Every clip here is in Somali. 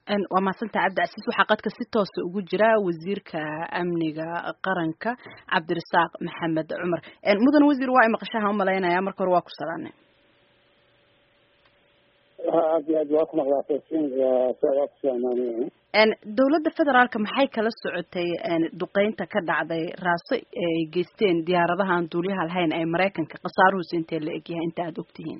waa mahadsanta cabdicasiis waxaa qadka si toosa ugu jira wasiirka amniga qaranka cabdirasaaq maxamed cumar mudan wasiir waa imaqashaha umalaynaya marka hore waa ku salaanay aad iyo aad waa ku maqlaataysin waa ku salaamaanay dowladda federaalka maxay kala socotay duqeynta ka dhacday raaso ay geysteen diyaaradaha aan duuliyaha lahayn ee maraykanka khasaaruhusi intee la egyahay inta aada ogtihiin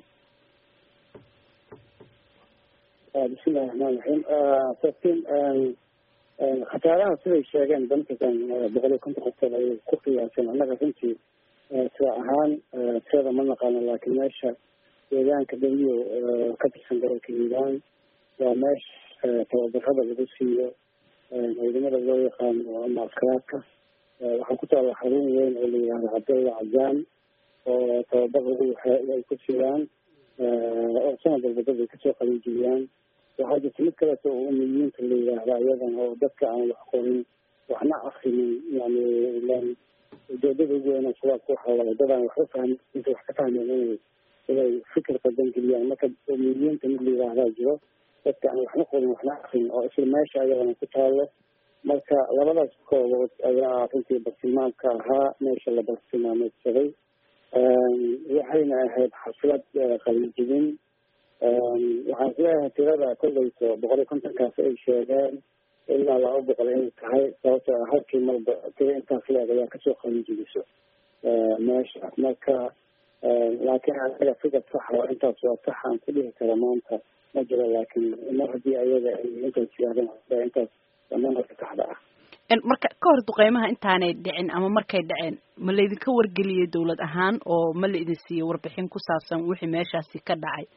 bismillahi raxmaan raxiim safin khasaaraha siday sheegeen dankakan boqol iyo konton qofkood ayay ku qiyaaseen annaga runtii sida ahaan seeda ma naqaano laakiin meesha deegaanka daliyo ka tirsan gobolka hiiraan waa meesha tababarada lagu siiyo ciidamada loo yaqaano ama askaraadka waxaa ku taalla xarun weyn oo la yihahdo cabdalla cazaan oo tababar lagu ay ku siiyaan oo sanad walba dad ay kasoo qalinjiliyaan waxaa jirta mid kaleeto oo umiyiinta la yidhaahda iyadana oo dadka aan wax qorin waxna akrinin yani ilan ujeedada ugu weyn shabaabka waxa waaye dad aan waxba fahmin inta wax ka fahmeen inay inay fikir qadan geliyaan marka umiyiinta mid la yidhaahdaa jiro dadka aan waxna qorin waxna akrinin oo isla meesha ayadana ku taalo marka labadaas koobood ayaa runtii bartilmaamka ahaa meesha la bartilmaameedsaday waxayna ahayd xaflad qalinjibin waxaan isleeyahay tirada kolleyso boqol iyo kontonkaas ay sheegeen ilaa laba boqol inay tahay sababtoo ah halkii marba tira intaas leeg ayaa kasoo qalinjibiso meesha marka laakiin anaga fikar saxa oo intaas waa sax aan ku dhihi kara maanta ma jiro laakiin mar haddii ayaga ay intaas yidhahdeen intaas damaanka saxda ah marka ka hor duqeymaha intaanay dhicin ama markay dhaceen ma laydinka wargeliyey dawlad ahaan oo ma la idin siiyey warbixin ku saabsan wixii meeshaasi ka dhacay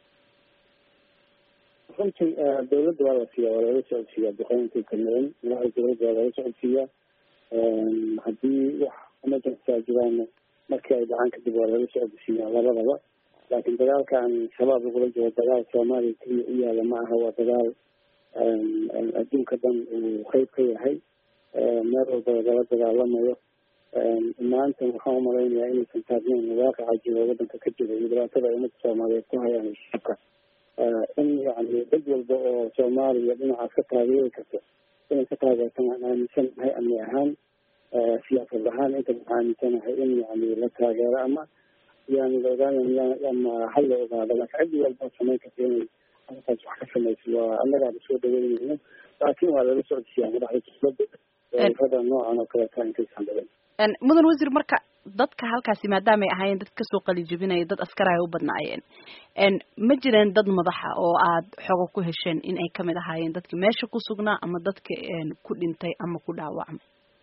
runtii dawladda waa la siiya waa lala socodsiiya duqeyntii kameen madaxda dawladda waa lala socodsiiya haddii wax emergency a jiraan markii ay dhacaan kadib waa lala socodsiiya labadaba laakiin dagaalkan shabaab lagula jiro dagaal soomaaliya keliya u yaala ma aha waa dagaal adduunka dhan uu qeyb ka yahay meel walba lagala dagaalamayo maanta waxaan umalaynayaa inaysan taagneyn waaqaca jiro wadanka ka jiro iyo dhibaatada ummadda soomaaliyeed ku hayaan shacabka in yani dad walba oo soomaaliya dhinacaas ka taageeri karto inay ka taageertan aan aaminsanahay amni ahaan siyaasad ahaan inta waxaan aaminsanahay in yani la taageero ama yani la ogaanay ama hal la ogaado laakiin ciddi walba samayn karta inay halkaas wax ka samayso waa annagaaba soo dhaweynayno laakiin waa lala socodsiiyaa madaxda dowladda rada noocan oo kaleeta intaysan dhaweyn mudan wasiir marka dadka halkaasi maadaama ay ahaayeen dad kasoo qalijibinaya dad askar ay u badnaayeen ma jireen dad madaxa oo aad xogo ku hesheen in ay kamid ahaayeen dadki meesha ku sugnaa ama dadka ku dhintay ama ku dhaawacmay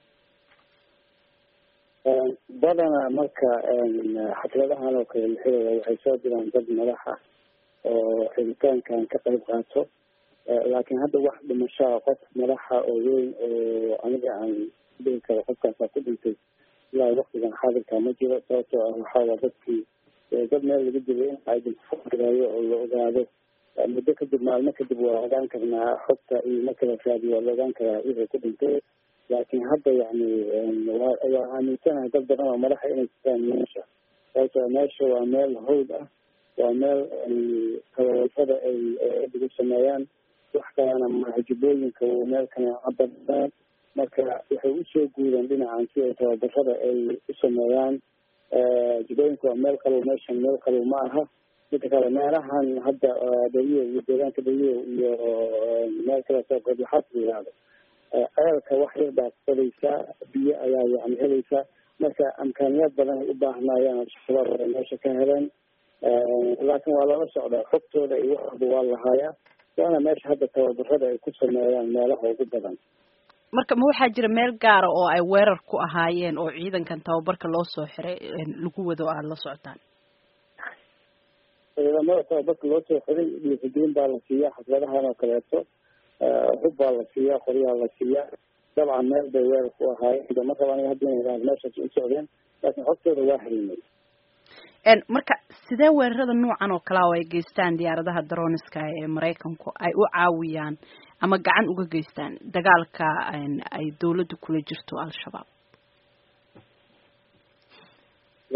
badana marka xafladahan oo kale la xiraya waxay soo diraan dad madaxa oo xiritaankan ka qayb qaato laakiin hadda wax dhimashaa qof madaxa oo weyn oo aniga aan dhihi karo qofkaasaa ku dhintay ilaa waktigan xaadirka ma jiro sababtoo ah waxaawaa dadkii dad meel laga dilay in identifigaayo oo la ogaado muddo kadib maalmo kadib waa ogaan karnaa xogta iyo marka la raadiyo waa la ogaan karaa wixii ku dhintay laakiin hadda yani waa aaminsanahay dad badan oo madaxa inay jiraan meesha sababtoo meesha waa meel hawd ah waa meel tababarada ay lagu sameeyaan wax kalena mahajibooyinka meel kana cabadaan marka waxay usoo guureen dhinacan si ay tababarada ay u sameeyaan jibooyinka waa meel qabow meeshan meel qabow ma aha midka kale meelahan hadda dhaliyo iyo deegaanka dhaliyo iyo meel kaleeto godlaxaas la yihahdo ceelka wax yar baad helaysaa biyo ayaa yani helaysaa marka amkaaniyaad badan ay u baahnaayaan shabaab ay meesha ka heleen laakiin waa lala socdaa xogtooda iyo wax walba waa lahaayaa waana meesha hadda tababarada ay ku sameeyaan meelaha ugu badan marka ma waxaa jira meel gaara oo ay weerar ku ahaayeen oo ciidankan tababarka loo soo xiray lagu wado aada la socotaan ciidamada tababarka loo soo xiray dhiirigelin baa la siiyaa xafladahan oo kaleeto hub baa la siiyaa qoryaa la siiyaa dabcan meel bay weerar ku ahaayeen ma raba aniga hadda inay idhahdo meeshaas u socdeen laakiin xogtooda waa haynay marka sidee weerarada noocan oo kalea oo ay geystaan diyaaradaha daroniska ee maraykanku ay u caawiyaan ama gacan uga geystaan dagaalka ay dawladda kula jirto al-shabaab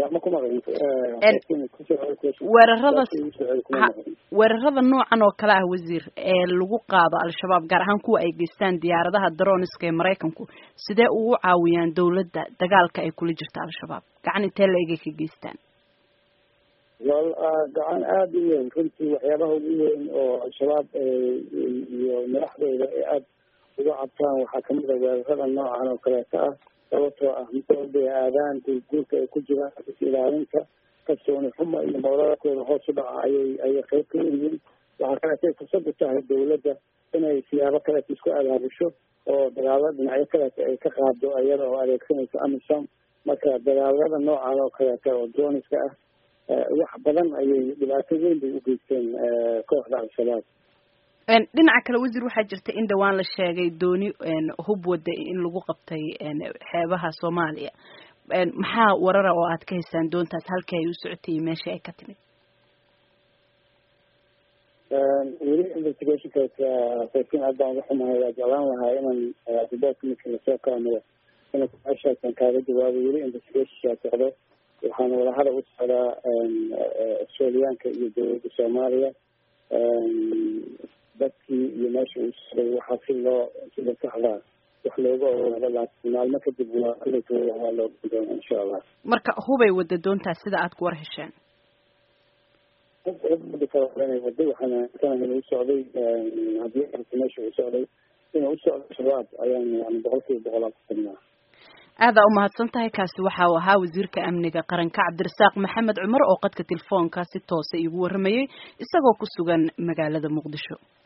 ma ku maqlin weerarada weerarada noocan oo kale ah wasiir ee lagu qaado al-shabaab gaar ahaan kuwa ay geystaan diyaaradaha daroniska ee maraykanku sidee ugu caawiyaan dawladda dagaalka ay kula jirta al-shabaab gacan intee la egay ka geystaan wal gacan aada u weyn runtii waxyaabaha ugu weyn oo al-shabaab iyo madaxdooda ay aada uga cabtaan waxaa kamid a weerarada noocan oo kaleeto ah sababtoo ah mid aadaan guurka ay ku jiraan is ilaalinta kalsooni xuma iyo mawladakooda hoos u dhaca ayay ayay qayb ka yihiin waxaa kaleetay fursad u tahay dawladda inay siyaabo kaleeta isku abaabusho oo dagaalada dhinacyo kaleeta ay ka qaado iyada oo adeegsanayso amisom marka dagaalada noocan oo kaleeta oo droniska ah wax badan ayay dhibaato weyn bay u geysteen kooxda al-shabaab dhinaca kale wasiir waxaa jirta in dhawaan la sheegay dooni hub wada in lagu qabtay xeebaha soomaaliya maxaa warara oo aad ka haysaan doontaas halkii ay u socotay iyo meeshii ay ka timid weli investigationkaas saykin aad baan uga xumahay waa jeclaan lahaa inaan riboortka marka lasoo kaamiro ina su-aashaasan kaaga jawaabo weli investigationkaa socdo waxaana wadahada u socdaa australiyaanka iyo dawladda soomaaliya dadkii iyo meesha uu socday waxaa si loo sida saxda wax looga ogaado laakiin maalmo kadib waa kuletooda waa loo doona insha allah marka hubay wada doontaas sida aad ku war hesheen hubadi kale inay wado waxaana aaminsanahay inuu socday haddii arta meesha uu socday inuu usocdo shabaab ayaan yani boqol kiiba boqolaa ku tagnaa aadaa umahadsan tahay kaasi waxa uu ahaa wasiirka amniga qaranka cabdirasaaq maxamed cumar oo qadka telefoonka si toosa iigu waramayay isagoo ku sugan magaalada muqdisho